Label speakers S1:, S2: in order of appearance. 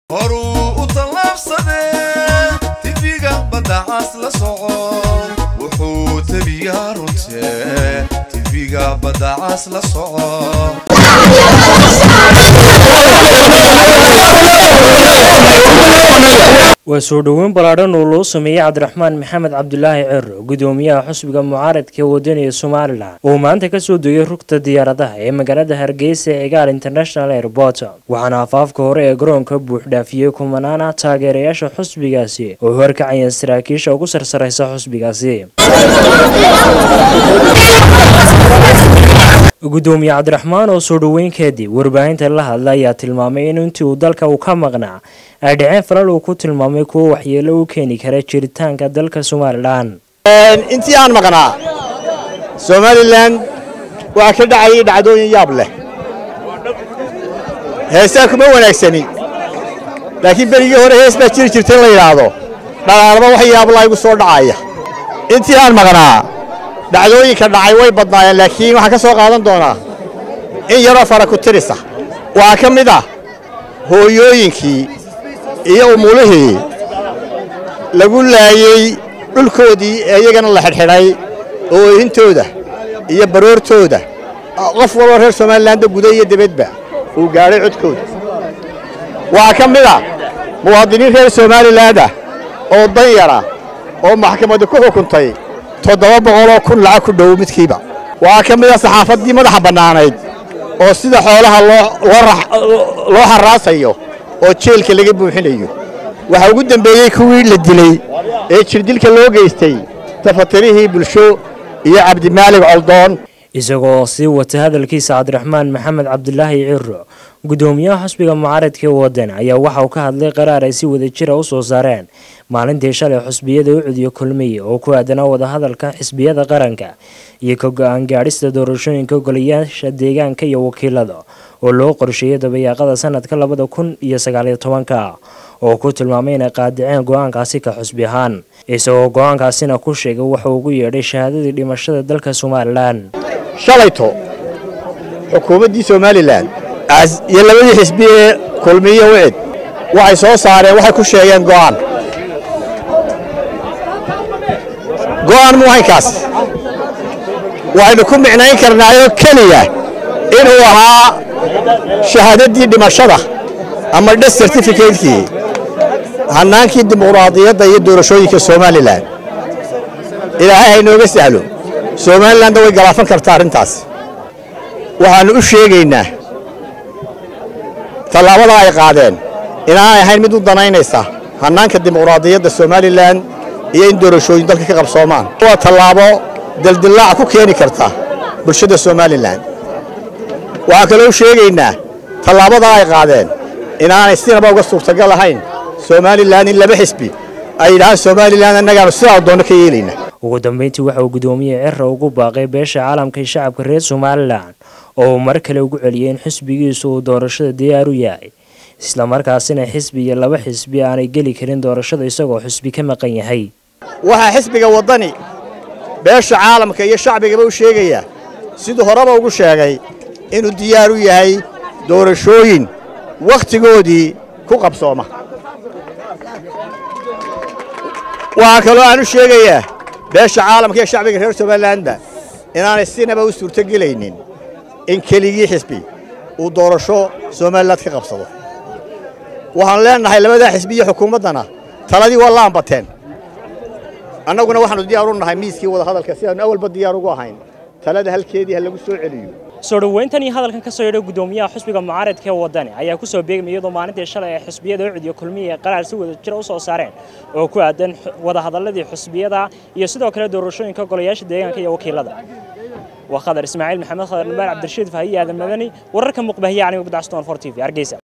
S1: horuu u tallaabsadee tifiga baddacaas la soco wuxuu tebiyaa runtee tifiga baddacaas la soco
S2: waa soo dhoweyn ballaadhan oo loo sameeyey cabdiraxmaan maxamed cabdulaahi cero gudoomiyaha xusbiga mucaaradka wadaniga somalilan oo maanta kasoo degay rugta diyaaradaha ee magaalada hargeysa ee egaal international airport waxaana afaafka hore ee garoonka buuxdhaafiyey kumanaana taageerayaasha xusbigaasi oo horkacayeen saraakiisha ugu sarsaraysa xusbigaasi gudoomiye cabdiraxmaan oo soo dhoweyn kadib warbaahinta la hadla ayaa tilmaamay in intii uu dalka uu ka maqnaa ay dhaceen falal uu ku tilmaamay kuwo waxyeelo u keeni kara jiritaanka dalka somalilan
S3: intii aan maqnaa somalilan waxaa ka dhacayay dhacdooyin yaab leh heesaa kuma wanaagsani laakiin berigii hore hees baa jiri jirta in la yidhaahdo dhaqaalaba wax yaablaa igu soo dhacaya intii aan maqnaa dhacdooyinka dhacay way badnaayeen laakiin waxaan ka soo qaadan doonaa in yaroo fara ku tirisa waxaa ka mid ah hooyooyinkii iyo umulihii lagu laayey dhulkoodii ee iyagana la xidhxidhay oo oohintooda iyo baroortooda qof walba reer somalilanba guda iyo debedba uu gaadhay codkooda waxaa ka mid ah muwaadiniin reer somalilandah oo dan yara oo maxkamaddu ku xukuntay toddoba boqoloo kun lacag ku dhow midkiiba waxaa ka mid ah saxaafaddii madaxa bannaanayd oo sida xoolaha loo harraasayo oo jeelka laga buuxinayo waxaa ugu dembeeyey kuwii la dilay ee jirdilka loo geystay tafatirihii bulsho iyo cabdimaalig coldoon
S2: isagoo sii wata hadalkiisa cabdiraxmaan maxamed cabdulaahi ciro gudoomiyaha xusbiga mucaaradka ee wadan ayaa waxa uu ka hadlay qaraar ay si wadajira u soo saareen maalintii shalay xusbiyada u cudiyo kulmiye oo ku aadanaa wadahadalka xisbiyada qaranka iyo ka go-aan gaadhista doorashooyinka golayaasha deegaanka iyo wakiilada oo loo qorsheeyay dabayaaqada sanadka labada kun iyo sagaaliyo tobanka oo ku tilmaamay inay qaadiceen go-aankaasi ka xusbi ahaan isagoo go-aankaasina ku sheegay wuxuu ugu yeedhay shahaadadii dhimashada dalka somalilan
S3: shalayto xukuumaddii somalilan iyo labadii xisbi ee kulmiye wicid waxay soo saareen waxay ku sheegeen go'aan go'aan muhaynkaas waxaynu ku micnayn karnaayoo keliya inuu ahaa shahaadaddii dhimashada ama dhes certificatekii hannaankii dimuqraadiyadda iyo doorashooyinka somalilan ilaahay haynooga sahlo somalilanna way galaafan kartaa arrintaas waxaannu u sheegaynaa tallaabada ay qaadeen inaanay ahayn mid u danaynaysa hannaanka dimuqraadiyadda somalilan iyo in doorashooyin dalka ka qabsoomaan waa tallaabo daldillaac ku keeni karta bulshada somalilan waxaan kaloo u sheegaynaa tallaabada ay qaadeen inaanay sinaba uga suurtagal ahayn somalilan in laba xisbi ay yidhahaan somalilan annagaanu sidaa doonno ka yeelayna
S2: ugu dambeyntii waxa uu gudoomiye cira ugu baaqay beesha caalamka iyo shacabka reer somalilan oo uu mar kale ugu celiyay in xisbigiisu uu doorashada diyaar u yahay islamarkaasina xisbi iyo laba xisbi aanay geli karin doorashada isagoo xisbi ka maqan yahay
S3: waxaa xisbiga waddani beesha caalamka iyo shacbigaba u sheegayaa siduu horeba ugu sheegay inuu diyaar u yahay doorashooyin wakhtigoodii ku qabsooma waxaa kaloo aan u sheegayaa beesha caalamka iyo shacbiga reer somalilanba inaanay sinaba u suurtogelaynin in keligii xisbi uu doorasho somaliland ka qabsado waxaanu leennahay labadaa xisbi iyo xukuumaddana taladii waa la ambateen annaguna waxaannu diyaar u nahay miiskii wadahadalka sidaannu awalba diyaar ugu ahayn talada halkeedii ha lagu soo celiyo
S2: soo dhoweyntan iyo hadalkan ka soo yedhay gudoomiyaha xusbiga mucaaradka ee wadani ayaa ku soo beegmay iyadoo maalintii shalay ay xusbiyada u cudiyo kulmiya ee qaraar si wada jira u soo saareen oo ku aadan wadahadaladii xusbiyada iyo sidoo kale doorashooyinka golayaasha deegaanka iyo wakiilada waa khadar ismaaciil maxamed khadar nabaal cabdirashiid fahiye aadan madani wararka muqbahiya aniga gudacstoon for t v hargeysa